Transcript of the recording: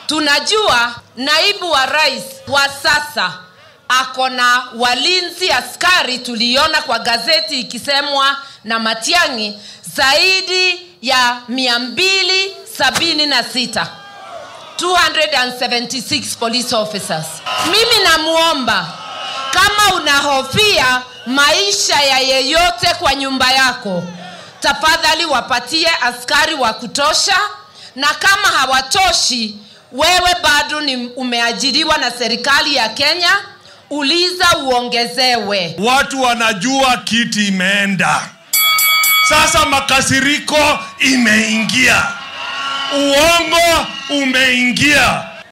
Tunajua naibu wa rais wa sasa ako na walinzi askari, tuliona kwa gazeti ikisemwa na Matiang'i zaidi ya mia mbili sabini na sita 276 police officers. Mimi namwomba kama unahofia maisha ya yeyote kwa nyumba yako, tafadhali wapatie askari wa kutosha, na kama hawatoshi, wewe bado ni umeajiriwa na serikali ya Kenya, uliza uongezewe. Watu wanajua kiti imeenda, sasa makasiriko imeingia, uongo umeingia,